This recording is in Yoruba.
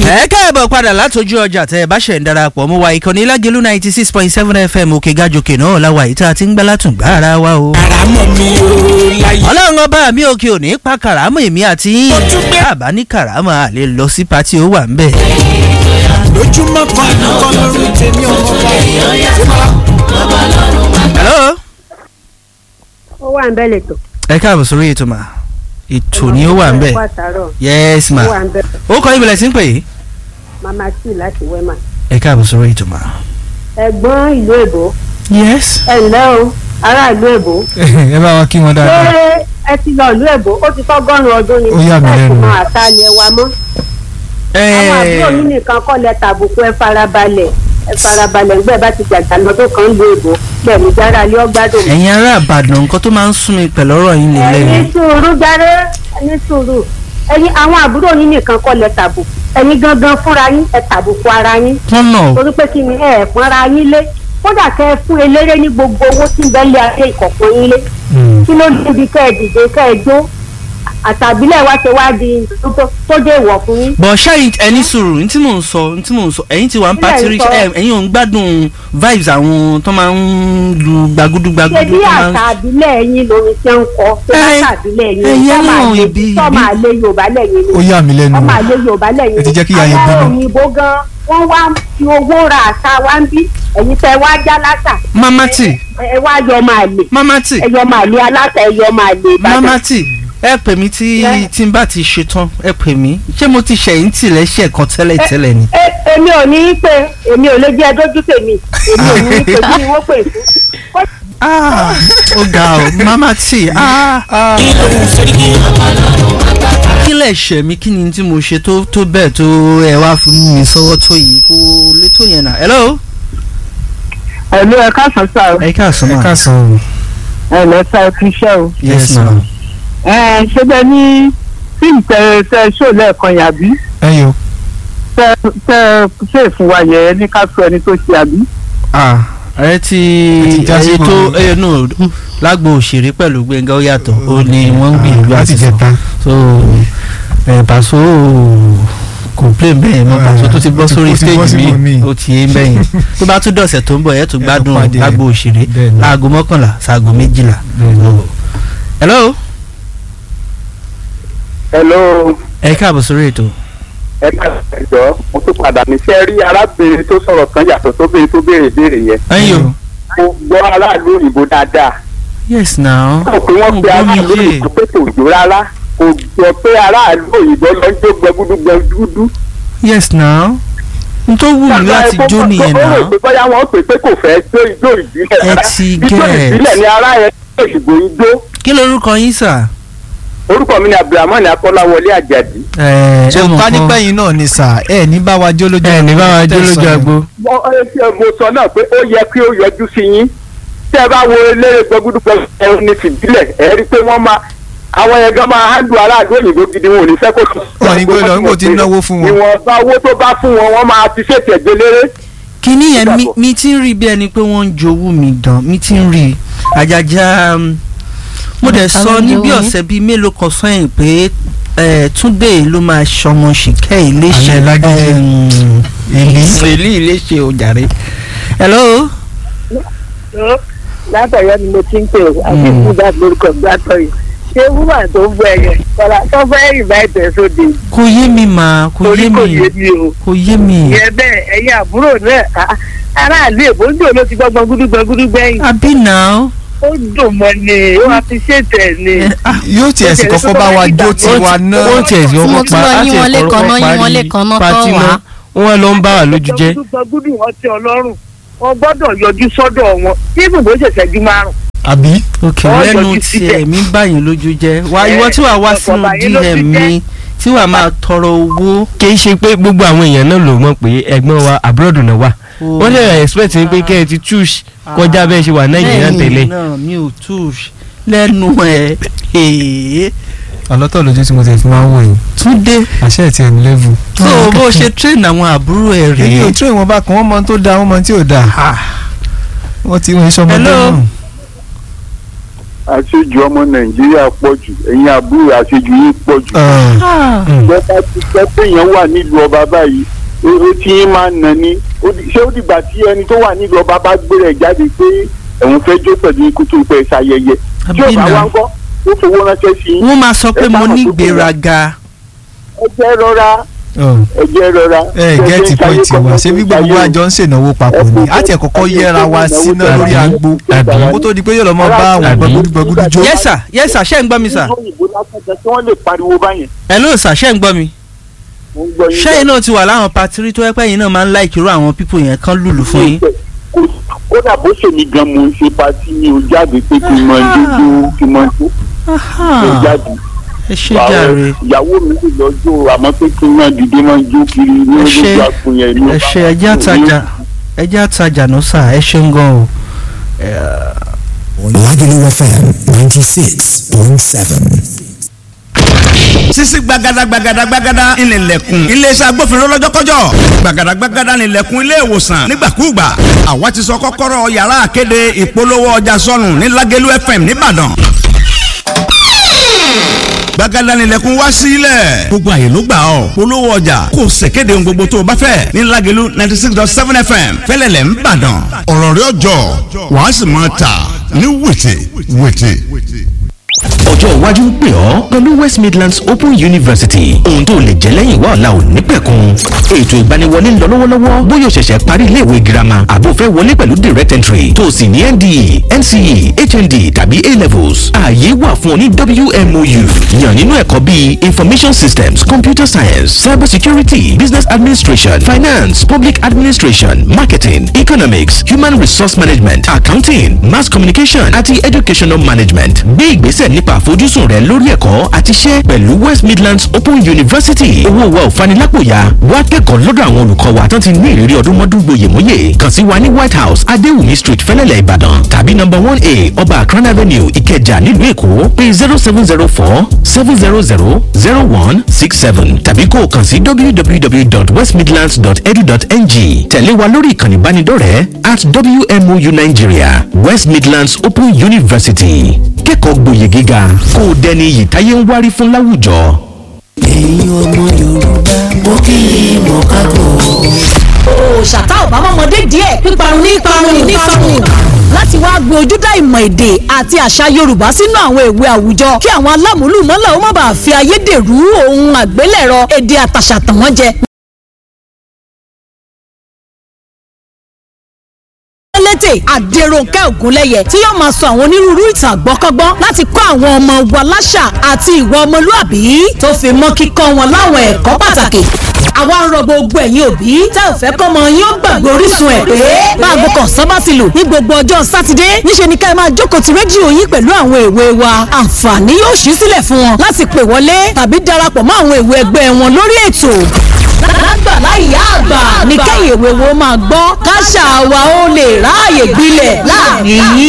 ẹ káàbọ̀ padà látọjú ọjà tẹ ẹ bá ṣẹ̀ ń darapọ̀ mú wa ìkànnì lágẹ̀lú ninety six point seven fm òkè gàjòkè náà láwa yìí tá a ti ń gbá látùngbà ara wa o. àràmọ̀ mi ò láyé. ọlọ́run ọba mi òkè òní pa kàràmù èmi àti yín àbá ní kàràmù à lè lọ sí pati ó wà ń bẹ̀. lójúmọ́ kan kọ́ lórí tèmi ọmọ bá. hello. ó wà ń bẹ́ lẹ́tọ̀. ẹ káàbọ̀ sórí ètò mà ètò ni ó wà ń bẹ̀ ó wà tààrọ̀ yes ma ó wà ń bẹ́ ó kọ́ ibìlẹ̀ sí ń pè é. mama tí láti wẹ́mà. ẹ káàbọ̀ sórí ètò mà. ẹ̀gbọ́n ìlú èbó yes. ẹ ǹlẹ́ o ará ìlú èbó. ẹ bá wa kí wọn ṣé dáadáa. ẹ ti lọ ìlú èbó ó ti tọ́gọ́rùn ọdún ni Ó yà mí ẹ lẹ́nu. sì máa ta ilẹ̀ wa mọ́. àwọn àbúrò yín nìkan kọ́ lẹ tàbùkù ẹ farabalẹ̀ ẹ farabalẹ̀ ńgbẹ́ bá ti jàjà lọ́dún kan lu èbó pẹ̀lú jára ilé ọgbádùn. ẹ̀yin ará àbàdàn nǹkan tó máa ń sún mi pẹ̀lú ọ̀rọ̀ yín nílẹ̀ ẹni yìí. sùúrù járe ẹni sùúrù ẹyin àwọn àbúrò yín nìkan kọ́ lẹ tàbùkù ẹyin gangan fúnra yín ẹ tàbùkù ara yín tọ́nà torí pé kí ni ẹ ẹ̀ pọ́nra yín lé kódà kẹ́ ẹ fún eléré ní gbogbo owó tí ń bẹ́ lé ayé ìkọ̀kọ̀ yín lé kí ló débi kẹ́ ẹ dìde kẹ́ ẹ jó àtàbílẹ̀ wá ṣe wá di tó- tó- tó dé ìwọ̀ fún yín. bọ̀ ṣáà ẹni sùúrù ní tí mò ń sọ ní tí mò ń sọ ẹ̀yin ti wà ń Kílẹ̀ pàtí ń rí sọ? ẹ̀ ẹ̀yin ò ń gbádùn vibes àwọn tó máa ń lu gbàgúdú ṣé gbàgúdú bí tó máa ń. àtàbílẹ̀ yín lórí ṣe ń kọ ṣé Ẹ- àtàbílẹ̀ ẹ̀yin yín náà sọ́mà lé ibi- sọ́mà ibi- lé yorùbá lẹ́yìn ó ni yà mí lẹ́nu. ọmọ àlè yorùbá lẹ́yìn Ẹ ti jẹ́ kí ìyá yẹn àwọn bínú. òyìnbó gan wọ́n wá fi owó ra àṣà wa ń bí ẹ̀yin tẹ wá já látà mamati ẹ wá yọ máa lè mamati ẹ yọ máa lè aláta ẹ yọ máa lè ìbàdàn. mamati ẹ pè mí tí Ẹ- tí n bá ti ṣe tán ẹ pè mí ṣé mo ti ṣẹ̀yìn tìlẹ̀ ṣẹ̀ kan tẹ́lẹ̀ tẹ́lẹ̀ ni. Ẹ- èmi ò ní í pé èmi ò lè jẹ́ dójú tèmi èmi ò ní í pé bí wọ́n pè fún. Ah, ó ga ọ mamati ah. kí ló ń ṣe kí kí lè ṣẹ̀ mí kí ni tí mo ṣe tó tó bẹ́ẹ̀ tó ẹ wá fún mi sọ́wọ́ tó yìí kó lè tó yẹn náà. hello. ẹ̀lú ẹ̀ka sọ̀sọ̀ o ẹ káàsán ẹ ma. káàsán o. ẹ̀lẹ́ sa ẹ̀kú iṣẹ́ o. yes ma. ẹ̀ ṣe bẹ́ẹ̀ ní fíìmù tẹ tẹ ṣó lẹ́ẹ̀kan yàbí ẹ yọ. tẹ tẹ ṣe fún wa yẹ ní ká sọ ẹni tó ṣe àbí. ah ẹ ti Ẹ ti já sí ẹyẹ tó gbòòrò. ẹyẹ náà lágbo òṣèré pẹ̀lú gbẹ̀ngà ó yàtọ̀ ó ní wọ́n ń gbìyànjú láti àti sọ jẹta. so ẹ pàṣọ complain bẹ́ẹ̀ mọ pàṣọ tó ti bọ́ Ó ti- sórí ó ti bọ́ stage sí mọ́ mi mi. ó ti yé bẹ́yìn tó bá tún dọ̀sẹ̀ tó ń bọ̀ ẹ̀ tún gbádùn pàdé ẹ̀. lágbo òṣèré Bẹ́ẹ̀ ni. láago mọ́kànlá sáago méjìlá. Bẹ́ẹ̀ni. hello hello ẹ káàbọ̀ sórí ètò. ẹ ká ẹjọ mo tún padà ní sẹ rí arábìnrin tó sọ̀rọ̀ kan yàtọ̀ tó béèrè tó béèrè béèrè yẹn ẹ̀yin o mo gbọ́ aráàlú òyìnbó dáadáa yes now kò pé wọ́n pe aráàlú òyìnbó pé kò jó rárá kò jọ pé aráàlú òyìnbó lọ jó gbẹgúdú gbẹgúdú. yes now n tó wù mí láti jó nìyẹn ó náà rò pé bóyá wọ́n pè pé kò fẹ́ jó ijó ìbílẹ̀ Ẹ rárá ti ijó get. ìbílẹ̀ ni ará yẹn jó òyìnbó ń jó kí lorúkọ yín sà. orúkọ mi ni abdulrahman akọ́láwọlé àjàdí. ẹ ṣé mọ̀ ká kan. nípa ẹ̀yin náà ni sà ẹ ní bá wa jó lójú ẹ ní bá wa jó lójú agbo. mo ẹ, mo sọ náà pé ó yẹ kí ó yọjú sí yín tẹ́ ẹ bá wo eléré gbẹgúdúgbẹ ẹrù ní fìdílẹ̀ ẹ rí i pé wọ́n máa àwọn yẹn gan máa handle aráàlú òyìnbó gidi wọn ò ní fẹ́ kó tún. Wọn ní gbé lọ, nígbà tí ń náwó fún wọn. ìwọ̀nba owó tó bá fún wọn wọ́n máa ti ṣètò ẹ̀gbẹ́ léré. kíní yẹn mi- Dàpọ̀. mi ti ń rí bí ẹni pé wọ́n ń jowú mi dán mi ti ń rí àjàjà um, mo dẹ̀ Ta sọ ló ń ní jowú bí yín? ọ̀sẹ̀ bíi mélòó kan sẹ́yìn pé eh, túndé ló máa ṣọmọ ṣìkẹ́ iléṣẹ́ Alẹ́ lágídí. Èlí. èlí iléṣẹ́ ojàre. hello. látọ̀yọ́ ni mo ti ń pè ó àti Mm. ìfúdà lórúkọ gbàtọ̀yọ́ ṣé wúwà tó ń bọ ẹyẹ kọlá tó fẹ́ ìbá ẹ̀tẹ̀ sóde kò yé mi mà kò torí yé kò mi yé mi o. kò yé mi ìyẹn bẹ́ẹ̀ ẹ̀yin àbúrò náà ah, aráàlú èbó ń dò ló ti gbọ́ gbọ́ngúdú gbọ́ngúdú gbẹ́yìn àbí náà. ó dùn mọ́ ni ó wá fi ṣètẹ̀ ni. yóò tiẹ̀ sì kọ́kọ́ bá wa jó tiwa náà. ó tiẹ̀ sí ọkọ̀ pa á tiẹ̀ kọ́kọ́ parí pati náà wọ́n lọ ń bá wa lójú jẹ́. gbọ́ngúdú gbọ́ngúdú wọn ti ọlọ́run wọn gbọ́dọ̀ yọjú sọ́dọ̀ wọn ibùdó bó ṣẹ̀ṣẹ̀ ju márùn. àbí. ok Wọ́n lẹ́nu yọjú tí síbẹ̀. ẹ̀mí báyìí lójú jẹ́ wá Ẹ, ìwọ tí wàá wá ọ̀pọ̀ sínú báyìí ló ti dm mi tí wàá máa tọrọ owó. kì í ṣe pé gbogbo àwọn èèyàn náà ló mọ̀ pé ẹ̀gbọ́n wa abroad náà wà wọ́n lè expect ní pé kẹ́ ẹ ti choose kọjá bẹ́ẹ̀ ṣe wà nàìjíríà Lẹ́yìn tẹ́lẹ̀. náà mi ò tú lẹ́nu ẹ̀ èé ọlọ́tọ̀ lójú tí mo tẹ̀ fi máa ń wò yìí túndé àṣẹ ẹ̀ tiẹ̀ ní lẹ́vù. tó bó ṣe train àwọn àbúrò ẹ̀ èyí rèé. ò tún ìwọ̀n bá kan wọ́n mọ tó dáa wọ́n mọ tí ò dáa. wọ́n ti wọ́n sọmọ Hello? náà. àṣejù ọmọ nàìjíríà pọ̀ jù ẹ̀yin àbúrò àṣejù yìí pọ̀ jù. ìjọba ti pẹ́ péyàn wà nílùú ọba báyìí ó ó ti ń máa nà ní ó di- ṣé ó dìgbà tí ẹni tó wà nílùú ọba bá gbé rẹ̀ jáde pé ẹ̀wọ̀n fẹ́ jó pẹ̀lú ikú tó pẹ́ ṣayẹyẹ tí ó bá Àbínà. wá ń kọ́ ó fowó ránṣẹ́ sí i wọ́n máa sọ pé Ẹ mo sáà ní mọ̀ pé kò gbéraga ẹ jẹ́ rọra ẹ jẹ́ rọra. ẹ gẹ́ẹ̀tì pọ́ìntì wa ṣé bí gbogbo wa jọ ń ṣènáwó papọ̀ ni àti ẹ̀ kọ́kọ́ yẹra wa síná lórí agbo Àbí. kó tó di pé yóò lọ mọ bá àwọn Àbí. gbẹgbẹgbẹgbẹ jó. yes sir yes sir ṣé ń gbọ́ mi sir òyìnbó lásán jẹ tí wọ́n lè pariwo báyẹn. hello sir ṣé ń gbọ́ mi mo ń gbọ́ yín ṣẹ́yìn náà ti wà láwọn patiri tó yẹ pé yín náà máa ń láìkí irú àwọn pípò yẹn kán lùlù fún yín. Kò- kódà bó ṣe mi gan mo ń ṣe pati mi ò jáde pé kí n mọ jójó kí n mọ jó kí n jáde. ẹ ṣe jàre ìyàwó mi lè lọ jó àmọ́ pé kí n máa dìde máa jó kiri ní Ẹ ṣé. olójú àpò yẹn ní. ẹ ṣe ẹjẹ àtajà ẹjẹ àtajà náà sà ẹ ṣe ń gan o. Lagelu FM 96.7. sisi gbagada gbagada gbagada ìnìlẹ̀kùn iléeṣẹ́ agbófinró lọ́jọ́kọ́jọ́ gbagada gbagada ìnìlẹ̀kùn ilé ìwòsàn nígbàkúùgbà àwa ti sọ kọ́kọ́rọ́ yàrá àkéde ìpolówó ọjà sọnù ní Lágẹ̀lú FM nìbàdàn gbagada ìnìlẹ̀kùn wá sílẹ̀ gbogbo àyè ló gbà ọ́ polówó ọjà kò ṣèkéde ohun gbogbo tó o bá fẹ́ ní Lágẹ̀lú ninety six dot seven FM fẹ́lẹ́lẹ̀ ńbàdàn ọ̀rọ̀ rẹ̀ ọjọ́ wàá sì máa tà ní wètè wètè. ọjọ́ iwájú ń pè ọ́ pẹ̀lú west midlands open university ohun tó lè jẹ́ lẹ́yìn wá ọ̀la ò ní pẹ̀kun ètò ìgbaniwọlé ń lọ lọ́wọ́lọ́wọ́ bóyá o ṣẹ̀ṣẹ̀ parí iléèwé girama àbò fẹ́ wọlé pẹ̀lú direct entry tó o sì ní nde nce hnd tàbí a levels ààyè wà fún ọ ní wmou yàn nínú ẹ̀kọ́ bíi information systems computer science cyber security business administration finance public administration marketing economics human resource management accounting mass communication àti educational management gbé ìgbésẹ̀ nípa àfojúsùn rẹ lórí ẹ̀kọ́ àti iṣẹ́ pẹ̀lú west midlands open university owó wa ò fanilápòyà wá kẹ́kọ̀ọ́ lọ́dọ̀ àwọn olùkọ́ wa tán ti ní ìrírí ọdún mọ́dún gboyèmóyè kàn sí wa ní white house adéwùmí street fẹ́lẹ́lẹ̀ ìbàdàn tàbí number one a ọba akran avenue ìkẹjà nílùú èkó pé zero seven zero four seven zero zero zero one six seven tàbí kó o kàn sí www.westmidlands.edu.ng tẹ̀lé wa lórí ìkànnì ìbánidọ́rẹ̀ẹ́ at wmou nigeria west midlands open university kẹ́kọ̀ọ́ gboyè gíga kó o dẹni iyì táyé ń wárí fún láwùjọ. ẹ̀yin ọmọ yorùbá mo kí i mọ̀ kákò. òòṣàtà ọ̀bámọ́mọdé díẹ̀ píparun ní parun ní parun láti wá gbé ojúdá ìmọ̀ èdè àti àṣà yorùbá sínú àwọn ìwé àwùjọ kí àwọn alámúlùmọ́là ó má bàa fi ayédèrú ohun àgbélẹ̀rọ èdè àtàṣà tàn wọ́n jẹ létè àdèròǹkẹ́ ògúnlẹ́yẹ tí yóò máa sọ àwọn onírúurú ìtàn àgbọ́kọ́gbọ́n láti kọ́ àwọn ọmọ wa láṣà àti ìwà ọmọlúàbí tó fi mọ́ kíkọ́ wọn láwọn ẹ̀kọ́ pàtàkì àwa ń rọ gbogbo ẹ̀yin òbí tẹ́ ò fẹ́ kọ́mọ yín ó gbàgbé orísun ẹ̀ pé báàgò kan sábà ti lù ní gbogbo ọjọ́ sátidé níṣẹ́ ni ká ẹ máa jókòó ti rédíò yín pẹ̀lú àwọn èwe wa àǹfààní yóò ṣí sílẹ̀ fún wọn láti pè wọlé tàbí darapọ̀ mọ́ àwọn èwe ẹgbẹ́ wọn lórí ètò lágbàlá ìyá àgbà ní kẹ́yìn èwe wo máa gbọ́ káṣà wa ó lè ráàyè gbilẹ̀ láàrin yín.